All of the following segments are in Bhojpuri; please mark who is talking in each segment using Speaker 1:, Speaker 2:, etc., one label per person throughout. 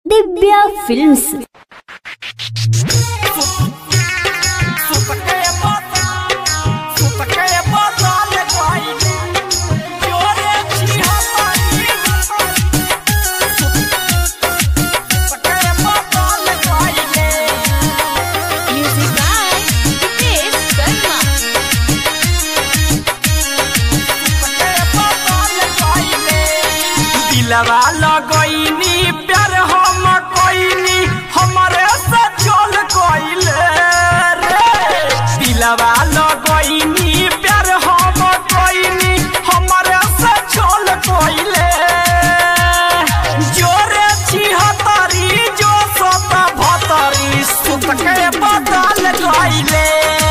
Speaker 1: Divya films
Speaker 2: Music by Hitesh Sharma.
Speaker 3: दिलवा लगैनी प्यार हम कोइनी हमरे से चल गइले रे दिलवा लगैनी प्यार हम कोइनी हमरे से चल गइले जोरे छिहतरी जो सत भतरी सुत के बदल गइले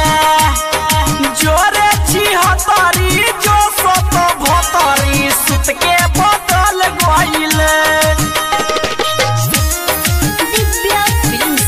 Speaker 3: जोरे छिहतरी जो सत भतरी सुत के बदल गइले
Speaker 1: ದಿವ್ಯಾ ಫಿಲ್ಮ್ಸ್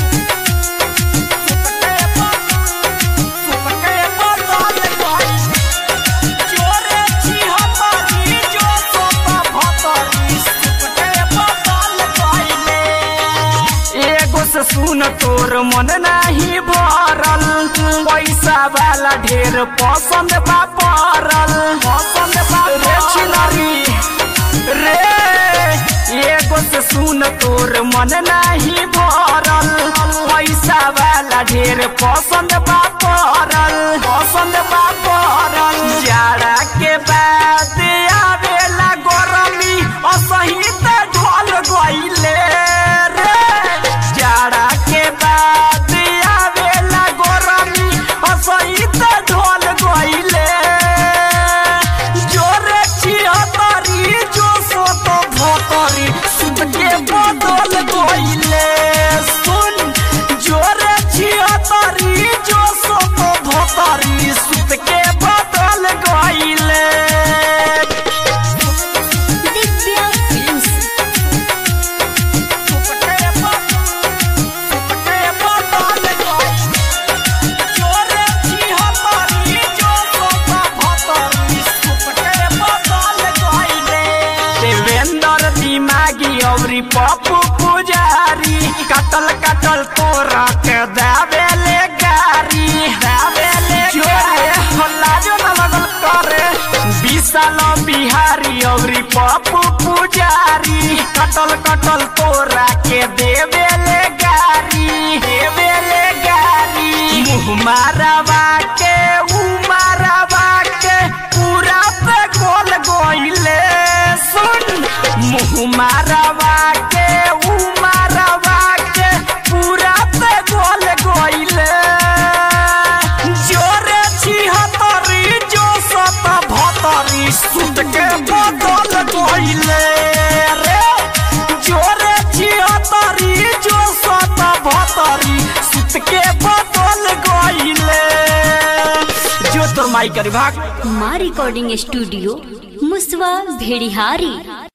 Speaker 3: एगो से सुन तोर मन नाही भरल पैसा वाला ढेर पसंद बा पड़ल पसंद बा रे छिनरी रे एगो से सुन तोर मन नाही भरल पैसा वाला ढेर पसंद बा पड़ल पसंद बा पड़ल जाड़ा के बाद आवेला गरमी असही त ढल गइले रे जाड़ा के बाद आवेला गरमी असही त ढल गइले जोरे छिहतरी जो सोत भतरी सुत के बदल गइले सुन जोरे छिहतरी जो सोत भतरी सुत के बदल गइले
Speaker 1: ದಿವ್ಯಾ ಫಿಲ್ಮ್ಸ್
Speaker 3: देवेंद्र दिमागी अवरी पप्पू पुजारी कटल कटल तोरा के दावेले गारी दावेले जोरे हल्ला जो न लगल करे विशाल बिहारी अवरी पप्पू पुजारी कटल कटल तोरा के देवेले गारी देवेले गारी मुँह मारवा के ऊ मारवा के पूरा पे गोल गोइले सुन मुँह मारवा के ऊ मारवा के पूरा पे गोल गोइले जोरे छिहतरी जो सत भतरी सुत के बदल गइले रे जोरे छिहतरी जो सत भतरी सुत के बदल गइले जो तोर माई करी भाग
Speaker 1: ಮಾ ರೆಕಾರ್ಡಿಂಗ್ ಸ್ಟುಡಿಯೋ ಮುಸ್ವಾ ಭೇಡಿಹಾರಿ